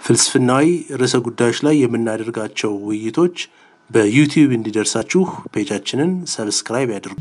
ፍልስፍናዊ ርዕሰ ጉዳዮች ላይ የምናደርጋቸው ውይይቶች በዩቲዩብ እንዲደርሳችሁ ፔጃችንን ሰብስክራይብ ያድርጉ።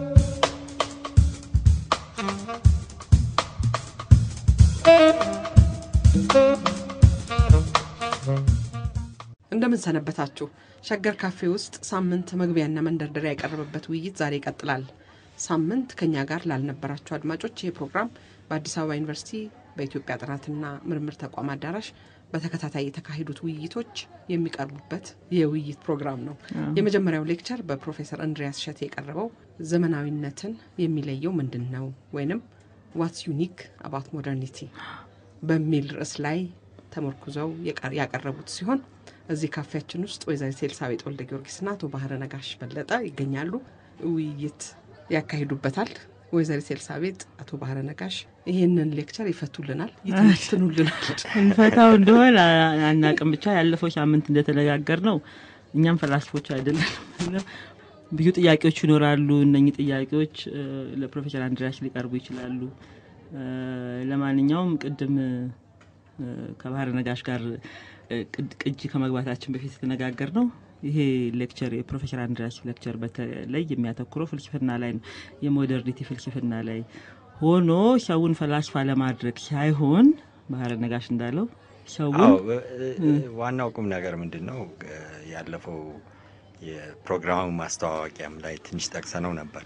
እንደምን ሰነበታችሁ። ሸገር ካፌ ውስጥ ሳምንት መግቢያና መንደርደሪያ የቀረበበት ውይይት ዛሬ ይቀጥላል። ሳምንት ከኛ ጋር ላልነበራችሁ አድማጮች ይህ ፕሮግራም በአዲስ አበባ ዩኒቨርሲቲ በኢትዮጵያ ጥናትና ምርምር ተቋም አዳራሽ በተከታታይ የተካሄዱት ውይይቶች የሚቀርቡበት የውይይት ፕሮግራም ነው። የመጀመሪያው ሌክቸር በፕሮፌሰር እንድሪያስ ሸቴ የቀረበው ዘመናዊነትን የሚለየው ምንድን ነው ወይንም ዋትስ ዩኒክ አባት ሞደርኒቲ በሚል ርዕስ ላይ ተመርኩዘው ያቀረቡት ሲሆን እዚህ ካፌያችን ውስጥ ወይዘሪት ኤልሳቤጥ ወልደ ጊዮርጊስና አቶ ባህረ ነጋሽ በለጠ ይገኛሉ። ውይይት ያካሂዱበታል። ወይዘሪት ኤልሳቤጥ፣ አቶ ባህረ ነጋሽ ይህንን ሌክቸር ይፈቱልናል፣ ይተነትኑልናል። እንፈታው እንደሆን አናቅም። ብቻ ያለፈው ሳምንት እንደተነጋገር ነው እኛም ፈላስፎች አይደለም። ብዙ ጥያቄዎች ይኖራሉ። እነኚህ ጥያቄዎች ለፕሮፌሰር አንድሪያስ ሊቀርቡ ይችላሉ። ለማንኛውም ቅድም ከባህረ ነጋሽ ጋር ቅጂ ከመግባታችን በፊት የተነጋገር ነው ይሄ ሌክቸር የፕሮፌሰር አንድሪያስ ሌክቸር በተለይ የሚያተኩረው ፍልስፍና ላይ ነው። የሞደርኒቲ ፍልስፍና ላይ ሆኖ ሰውን ፈላስፋ ለማድረግ ሳይሆን ባህረ ነጋሽ እንዳለው ሰውን ዋናው ቁም ነገር ምንድን ነው? ያለፈው የፕሮግራሙ ማስተዋወቂያም ላይ ትንሽ ጠቅሰነው ነበር።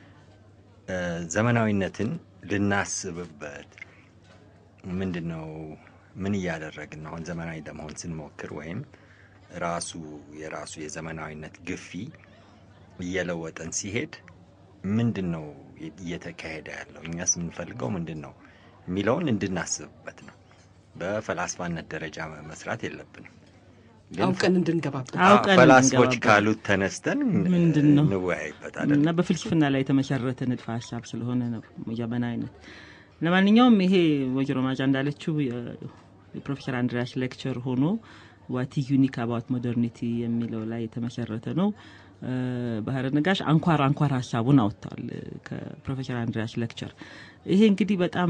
ዘመናዊነትን ልናስብበት ምንድን ነው ምን እያደረግን ነው? አሁን ዘመናዊ ለመሆን ስንሞክር ወይም ራሱ የራሱ የዘመናዊነት ግፊ እየለወጠን ሲሄድ ምንድን ነው እየተካሄደ ያለው? እኛስ የምንፈልገው ምንድን ነው የሚለውን እንድናስብበት ነው። በፈላስፋነት ደረጃ መስራት የለብንም። አውቀን እንድንገባበት አውቀን ፈላስፎች እንድንገባበት። ካሉት ተነስተን ምንድን ነው እንወያይበት እና አይደለም። በፍልስፍና ላይ የተመሰረተ ንድፈ ሀሳብ ስለሆነ ነው ዘመናዊነት። ለማንኛውም ይሄ ወይዘሮ ማጫ እንዳለችው የ- የፕሮፌሰር አንድሪያስ ሌክቸር ሆኖ ዋት ዩኒክ አባውት ሞደርኒቲ የሚለው ላይ የተመሰረተ ነው። እ፣ ባህረ ነጋሽ አንኳር አንኳር ሀሳቡን አወጥተዋል እ፣ ከፕሮፌሰር አንድሪያስ ሌክቸር። ይሄ እንግዲህ በጣም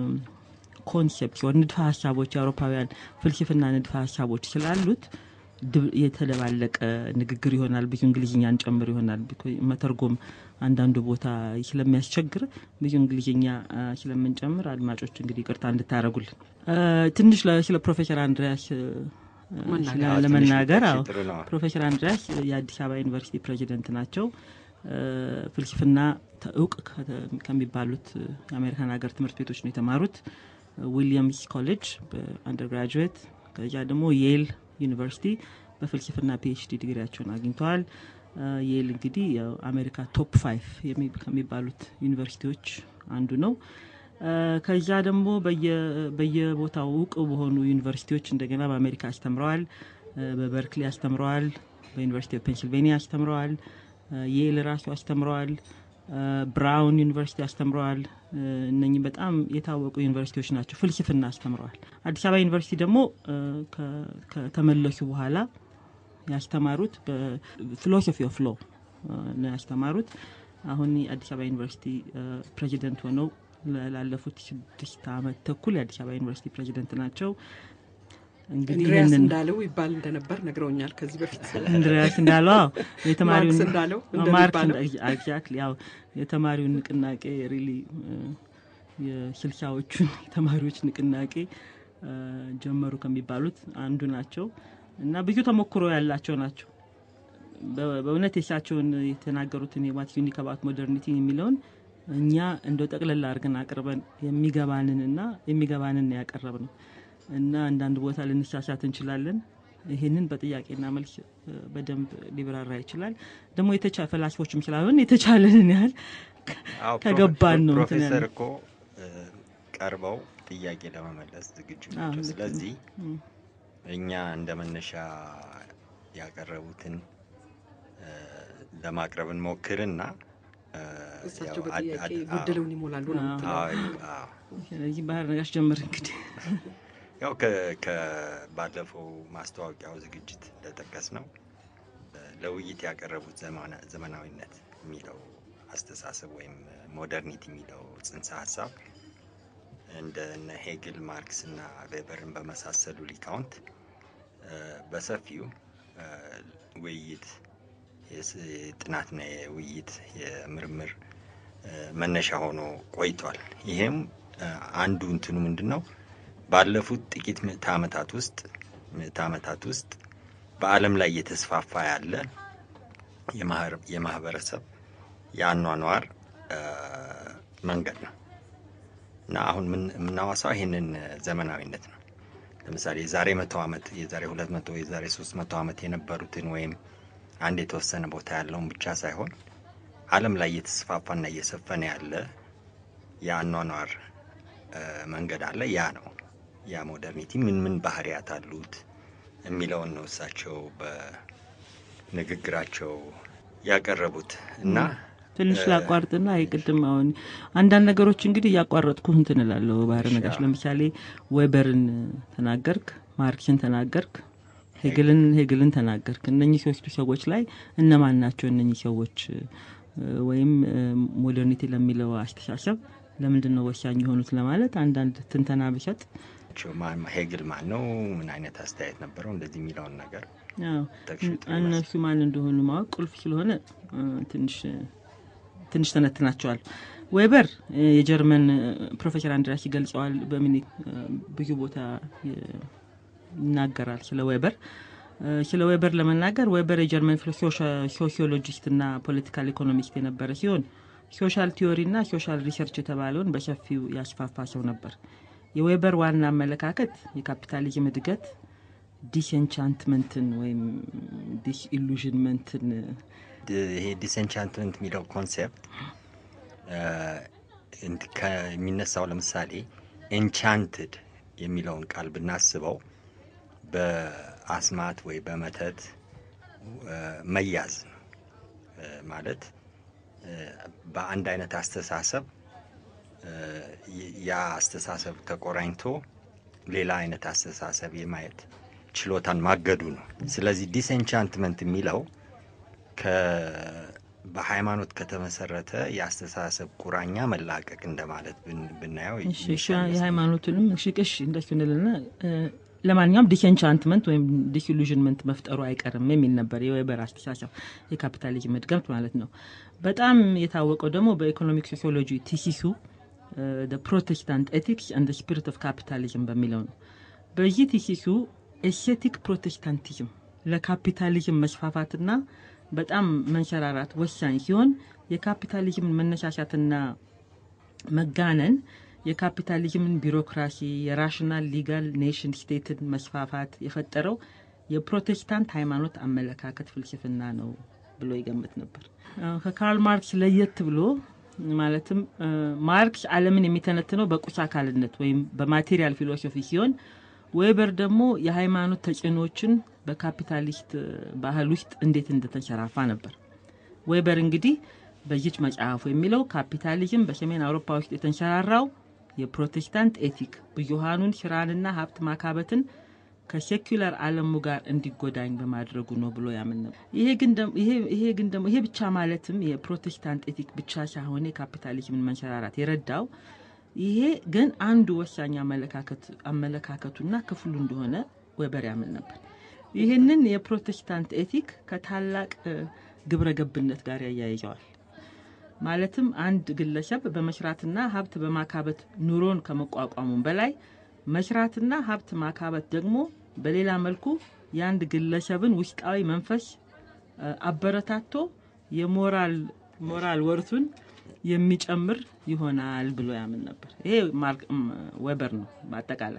ኮንሴፕት ሲሆን ንድፈ ሀሳቦች የአውሮፓውያን ፍልስፍና ንድፈ ሀሳቦች ስላሉት ድብ- የተደባለቀ ንግግር ይሆናል። ብዙ እንግሊዝኛን ጨምር ይሆናል። ቢኮ- መተርጎም አንዳንዱ ቦታ ስለሚያስቸግር ብዙ እንግሊዝኛ አ፣ ስለምንጨምር አድማጮች እንግዲህ ቅርታ እንድታደረጉልን ትንሽ ለ- ስለ ፕሮፌሰር አንድሪያስ እ፣ መናገር። ስለ- አዎ፣ ትንሽ ለመናገር ብትጠቅሺ አዎ ጥሩ ነው። ፕሮፌሰር አንድሪያስ የአዲስ አበባ ዩኒቨርሲቲ ፕሬዚደንት ናቸው። እ፣ ፍልስፍና ተ- እውቅ ከተ- ከሚባሉት እ፣ የአሜሪካን ሀገር ትምህርት ቤቶች ነው የተማሩት። ዊሊያምስ ኮሌጅ በአንደርግራጁዌት ከዚያ ደግሞ የል ዩኒቨርሲቲ በፍልስፍና ፒኤችዲ ዲግሪያቸውን አግኝተዋል። እ፣ የል እንግዲህ የአሜሪካ ቶፕ ፋይቭ የሚ- ከሚባሉት ዩኒቨርሲቲዎች አንዱ ነው። እ፣ ከዚያ ደግሞ በየ- በየቦታው እውቅ በሆኑ ዩኒቨርሲቲዎች እንደገና በአሜሪካ አስተምረዋል። እ፣ በበርክሊ አስተምረዋል። በዩኒቨርሲቲ ኦፍ ፔንሲልቬኒያ አስተምረዋል። እ፣ የል ራሱ አስተምረዋል። እ፣ ብራውን ዩኒቨርሲቲ አስተምረዋል። እ፣ እነኚህ በጣም የታወቁ ዩኒቨርሲቲዎች ናቸው። ፍልስፍና አስተምረዋል። አዲስ አበባ ዩኒቨርሲቲ ደግሞ እ፣ ከ- ከተመለሱ በኋላ ያስተማሩት በፊሎሶፊ ኦፍ ሎ ነው ያስተማሩት። አሁን የአዲስ አበባ ዩኒቨርሲቲ እ፣ ፕሬዚደንት ሆነው ለ- ላለፉት ስድስት ዓመት ተኩል የአዲስ አበባ ዩኒቨርሲቲ ፕሬዚደንት ናቸው። እንግዲህ እንድሪያስ ይህንን እንዳለው ይባል እንደነበር ነግረውኛል ከዚህ በፊት እንድሪያስ እንዳለው አዎ፣ የተማሪውን ማርክስ እንዳለው ማርክስ እንደሚባለው ኤግዛክትሊ ያው የተማሪውን ንቅናቄ ሪሊ የስልሳዎቹን የተማሪዎች ንቅናቄ እ፣ ጀመሩ ከሚባሉት አንዱ ናቸው እና ብዙ ተሞክሮ ያላቸው ናቸው። በ- በእውነት የሳቸውን የተናገሩትን የዋት ዩኒክ አባት ሞደርኒቲ የሚለውን እኛ እንደው ጠቅለላ አድርገን አቅርበን የሚገባንንና የሚገባንን ያቀረብ ነው እና አንዳንድ ቦታ ልንሳሳት እንችላለን። ይህንን በጥያቄና መልስ እ፣ በደንብ ሊብራራ ይችላል። ደግሞ የተቻ ፈላስፎችም ስላልሆን የተቻለንን ያህል አዎ፣ ከገባን ነው እንትን ፕሮፌሰር ያለው። እኮ እ፣ ቀርበው ጥያቄ ለመመለስ ዝግጁ አዎ፣ ናቸው። ልክ ነው። ስለዚህ እም። እኛ እንደ መነሻ ያቀረቡትን እ፣ ለማቅረብ እንሞክርና እ፣ እሳቸው ያው አድ- በጥያቄ አድ- ጎደለውን ይሞላሉ ነው አዎ። የምትለው። አዎ፣ አዎ። ስለዚህ ባህር ነጋሽ ጀምር እንግዲህ ያው ከ- ከ- ባለፈው ማስታወቂያው ዝግጅት እንደጠቀስ ነው ለውይይት ያቀረቡት ዘማና- ዘመናዊነት የሚለው አስተሳሰብ ወይም ሞደርኒቲ የሚለው ጽንሰ ሀሳብ እንደ እነ ሄግል ማርክስ እና ቬበርን በመሳሰሉ ሊቃውንት በሰፊው ውይይት የጥናትና የውይይት የምርምር መነሻ ሆኖ ቆይቷል። ይሄም አንዱ እንትኑ ምንድን ነው? ባለፉት ጥቂት ምዕተ ዓመታት ውስጥ ምዕተ ዓመታት ውስጥ በዓለም ላይ እየተስፋፋ ያለ የማህበረሰብ የአኗኗር መንገድ ነው እና አሁን የምናዋሳው ይህንን ዘመናዊነት ነው። ለምሳሌ የዛሬ መቶ ዓመት የዛሬ ሁለት መቶ የዛሬ ሶስት መቶ ዓመት የነበሩትን ወይም አንድ የተወሰነ ቦታ ያለውን ብቻ ሳይሆን ዓለም ላይ እየተስፋፋና እየሰፈነ ያለ የአኗኗር መንገድ አለ። ያ ነው ያ ሞደርኒቲ ምን ምን ባህሪያት አሉት የሚለውን ነው እሳቸው በንግግራቸው ያቀረቡት እና ትንሽ ላቋርጥና የቅድም አሁን አንዳንድ ነገሮች እንግዲህ እያቋረጥኩ እንትን እላለሁ። ባህረ ነጋሽ ለምሳሌ ዌበርን ተናገርክ፣ ማርክስን ተናገርክ፣ ሄግልን ሄግልን ተናገርክ። እነኚህ ሶስቱ ሰዎች ላይ እነማን ናቸው እነኚህ ሰዎች ወይም ሞደርኒቲ ለሚለው አስተሳሰብ ለምንድን ነው ወሳኝ የሆኑት ለማለት አንዳንድ ትንተና ብሰጥ ሄግል ማን ነው? ምን አይነት አስተያየት ነበረው? እንደዚህ የሚለውን ነገር እነሱ ማን እንደሆኑ ማወቅ ቁልፍ ስለሆነ ትንሽ ትንሽ ተነትናቸዋል። ዌበር የጀርመን ፕሮፌሰር አንድራስ ይገልጸዋል። በምን ብዙ ቦታ ይናገራል ስለ ዌበር። ስለ ዌበር ለመናገር ዌበር የጀርመን ሶሲዮሎጂስት እና ፖለቲካል ኢኮኖሚስት የነበረ ሲሆን ሶሻል ቲዮሪ እና ሶሻል ሪሰርች የተባለውን በሰፊው ያስፋፋ ሰው ነበር። የዌበር ዋና አመለካከት የካፒታሊዝም እድገት ዲስኤንቻንትመንትን ወይም ዲስኢሉዥንመንትን ይሄ ዲስኤንቻንትመንት የሚለው ኮንሴፕት ከሚነሳው ለምሳሌ ኤንቻንትድ የሚለውን ቃል ብናስበው በአስማት ወይ በመተት መያዝ ነው ማለት በአንድ አይነት አስተሳሰብ ያ አስተሳሰብ ተቆራኝቶ ሌላ አይነት አስተሳሰብ የማየት ችሎታን ማገዱ ነው። ስለዚህ ዲስኤንቻንትመንት የሚለው በሃይማኖት ከተመሰረተ የአስተሳሰብ ቁራኛ መላቀቅ እንደማለት ብናየው የሃይማኖቱንም ሽቅሽ እንደሱ እንልና ለማንኛውም ዲስኤንቻንትመንት ወይም ዲስኢሉዥንመንት መፍጠሩ አይቀርም የሚል ነበር የዌበር አስተሳሰብ፣ የካፒታሊዝም እድገት ማለት ነው። በጣም የታወቀው ደግሞ በኢኮኖሚክ ሶሲዮሎጂ ቲሲሱ ፕሮቴስታንት ኤቲክስ አንድ ስፒሪት ኦፍ ካፒታሊዝም በሚለው ነው። በዚህ ቲሲሱ ኤስቴቲክ ፕሮቴስታንቲዝም ለካፒታሊዝም መስፋፋትና በጣም መንሸራራት ወሳኝ ሲሆን የካፒታሊዝምን መነሳሳትና መጋነን የካፒታሊዝምን ቢሮክራሲ የራሽናል ሊጋል ኔሽን ስቴትን መስፋፋት የፈጠረው የፕሮቴስታንት ሃይማኖት አመለካከት ፍልስፍና ነው ብሎ ይገምት ነበር። ከካርል ማርክስ ለየት ብሎ ማለትም ማርክስ ዓለምን የሚተነትነው በቁስ አካልነት ወይም በማቴሪያል ፊሎሶፊ ሲሆን ዌበር ደግሞ የሃይማኖት ተጽዕኖዎችን በካፒታሊስት ባህል ውስጥ እንዴት እንደተንሸራፋ ነበር። ዌበር እንግዲህ በዚች መጽሐፉ የሚለው ካፒታሊዝም በሰሜን አውሮፓ ውስጥ የተንሸራራው የፕሮቴስታንት ኤቲክ ብዙሃኑን ስራንና ሀብት ማካበትን ከሴኩላር ዓለሙ ጋር እንዲጎዳኝ በማድረጉ ነው ብሎ ያምን ነበር። ይሄ ግን ደግሞ ይሄ ብቻ ማለትም የፕሮቴስታንት ኤቲክ ብቻ ሳይሆን የካፒታሊዝምን መንሸራራት የረዳው ይሄ ግን አንዱ ወሳኝ አመለካከቱና ክፍሉ እንደሆነ ዌበር ያምን ነበር። ይህንን የፕሮቴስታንት ኤቲክ ከታላቅ ግብረ ገብነት ጋር ያያይዘዋል። ማለትም አንድ ግለሰብ በመስራትና ሀብት በማካበት ኑሮን ከመቋቋሙም በላይ መስራትና ሀብት ማካበት ደግሞ በሌላ መልኩ የአንድ ግለሰብን ውስጣዊ መንፈስ አበረታቶ የሞራል ሞራል ወርቱን የሚጨምር ይሆናል ብሎ ያምን ነበር። ይሄ ዌበር ነው። በአጠቃላይ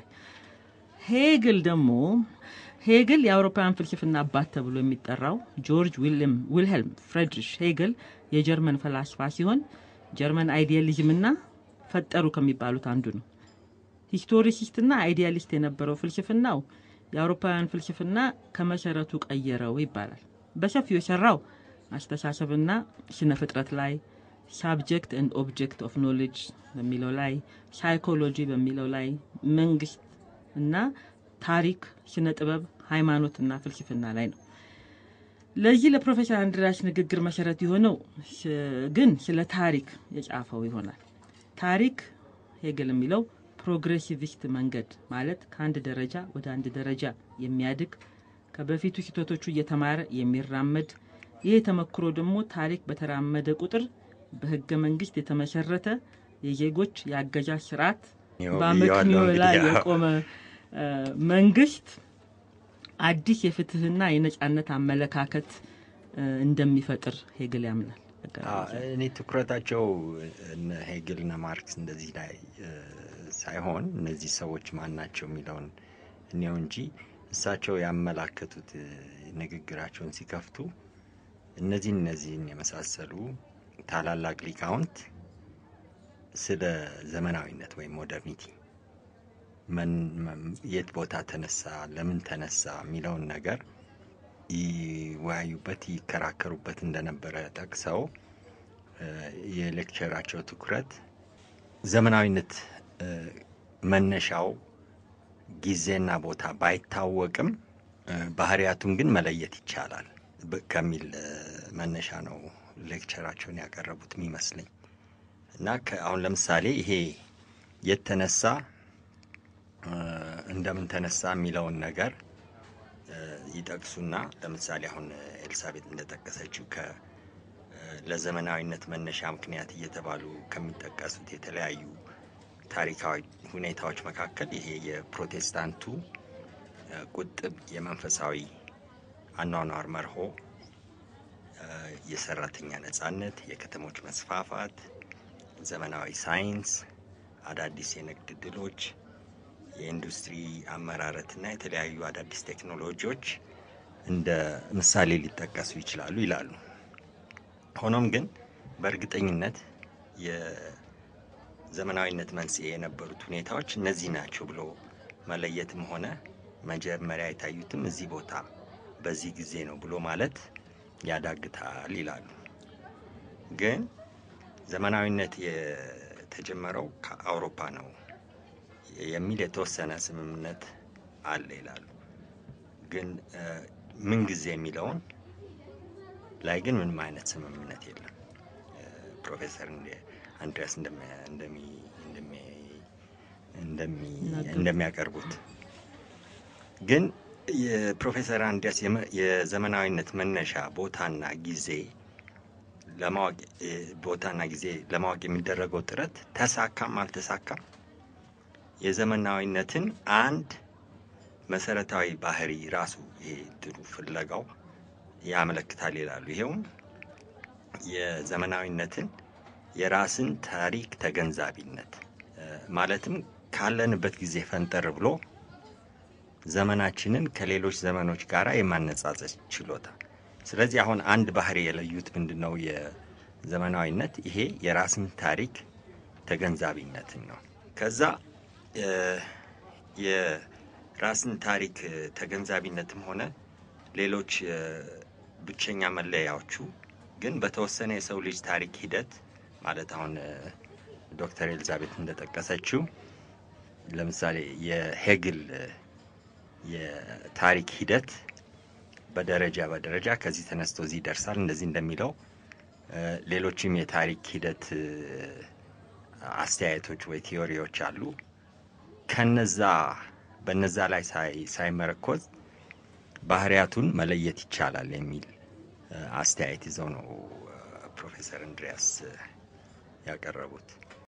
ሄግል ደግሞ ሄግል የአውሮፓውያን ፍልስፍና አባት ተብሎ የሚጠራው ጆርጅ ዊልሄልም ፍሬድሪሽ ሄግል የጀርመን ፈላስፋ ሲሆን ጀርመን አይዲያሊዝምና ፈጠሩ ከሚባሉት አንዱ ነው። ሂስቶሪሲስትና አይዲያሊስት የነበረው ፍልስፍናው የአውሮፓውያን ፍልስፍና ከመሰረቱ ቀየረው ይባላል። በሰፊው የሰራው አስተሳሰብና ስነ ፍጥረት ላይ፣ ሳብጀክት ኤንድ ኦብጀክት ኦፍ ኖሌጅ በሚለው ላይ፣ ሳይኮሎጂ በሚለው ላይ፣ መንግስት እና ታሪክ፣ ስነ ጥበብ፣ ሃይማኖትና ፍልስፍና ላይ ነው። ለዚህ ለፕሮፌሰር አንድራስ ንግግር መሰረት የሆነው ግን ስለ ታሪክ የጻፈው ይሆናል። ታሪክ ሄግል የሚለው ፕሮግሬሲቪስት መንገድ ማለት ከአንድ ደረጃ ወደ አንድ ደረጃ የሚያድግ ከበፊቱ ስህተቶቹ እየተማረ የሚራመድ ይህ ተመክሮ ደግሞ ታሪክ በተራመደ ቁጥር በህገ መንግስት የተመሰረተ የዜጎች የአገዛዝ ስርዓት በአመክንዮ ላይ የቆመ መንግስት አዲስ የፍትህና የነጻነት አመለካከት እንደሚፈጥር ሄግል ያምናል። እኔ ትኩረታቸው ሄግልና ማርክስ እንደዚህ ላይ ሳይሆን እነዚህ ሰዎች ማን ናቸው የሚለውን እኔው እንጂ እሳቸው ያመላከቱት ንግግራቸውን ሲከፍቱ እነዚህን እነዚህን የመሳሰሉ ታላላቅ ሊቃውንት ስለ ዘመናዊነት ወይም ሞደርኒቲ የት ቦታ ተነሳ፣ ለምን ተነሳ የሚለውን ነገር ይወያዩበት፣ ይከራከሩበት እንደነበረ ጠቅሰው የሌክቸራቸው ትኩረት ዘመናዊነት መነሻው ጊዜና ቦታ ባይታወቅም ባህሪያቱን ግን መለየት ይቻላል ከሚል መነሻ ነው ሌክቸራቸውን ያቀረቡት የሚመስለኝ እና አሁን ለምሳሌ ይሄ የት ተነሳ እንደምን ተነሳ የሚለውን ነገር ይጠቅሱና ለምሳሌ አሁን ኤልሳቤጥ እንደጠቀሰችው ከ ለዘመናዊነት መነሻ ምክንያት እየተባሉ ከሚጠቀሱት የተለያዩ ታሪካዊ ሁኔታዎች መካከል ይሄ የፕሮቴስታንቱ ቁጥብ የመንፈሳዊ አኗኗር መርሆ፣ የሰራተኛ ነጻነት፣ የከተሞች መስፋፋት፣ ዘመናዊ ሳይንስ፣ አዳዲስ የንግድ ድሎች፣ የኢንዱስትሪ አመራረትና የተለያዩ አዳዲስ ቴክኖሎጂዎች እንደ ምሳሌ ሊጠቀሱ ይችላሉ ይላሉ። ሆኖም ግን በእርግጠኝነት የዘመናዊነት መንስኤ የነበሩት ሁኔታዎች እነዚህ ናቸው ብሎ መለየትም ሆነ መጀመሪያ የታዩትም እዚህ ቦታ በዚህ ጊዜ ነው ብሎ ማለት ያዳግታል ይላሉ። ግን ዘመናዊነት የተጀመረው ከአውሮፓ ነው የሚል የተወሰነ ስምምነት አለ ይላሉ። ግን ምን ጊዜ የሚለውን ላይ ግን ምንም አይነት ስምምነት የለም። ፕሮፌሰር አንድሪያስ እንደሚያቀርቡት ግን የፕሮፌሰር አንድሪያስ የዘመናዊነት መነሻ ቦታና ጊዜ ለማወቅ ቦታና ጊዜ ለማወቅ የሚደረገው ጥረት ተሳካም አልተሳካም የዘመናዊነትን አንድ መሰረታዊ ባህሪ ራሱ ይሄ ድሩ ፍለጋው ያመለክታል ይላሉ። ይሄውም የዘመናዊነትን የራስን ታሪክ ተገንዛቢነት ማለትም ካለንበት ጊዜ ፈንጠር ብሎ ዘመናችንን ከሌሎች ዘመኖች ጋር የማነጻጸር ችሎታ። ስለዚህ አሁን አንድ ባህሪ የለዩት ምንድን ነው? የዘመናዊነት ይሄ የራስን ታሪክ ተገንዛቢነትን ነው። ከዛ የራስን ታሪክ ተገንዛቢነትም ሆነ ሌሎች ብቸኛ መለያዎቹ ግን በተወሰነ የሰው ልጅ ታሪክ ሂደት ማለት አሁን ዶክተር ኤልዛቤት እንደጠቀሰችው ለምሳሌ የሄግል የታሪክ ሂደት በደረጃ በደረጃ ከዚህ ተነስቶ እዚህ ይደርሳል እንደዚህ እንደሚለው ሌሎችም የታሪክ ሂደት አስተያየቶች ወይ ቲዮሪዎች አሉ። ከነዛ በነዛ ላይ ሳይመረኮዝ ባህሪያቱን መለየት ይቻላል የሚል አስተያየት ይዘው ነው ፕሮፌሰር እንድሪያስ ያቀረቡት።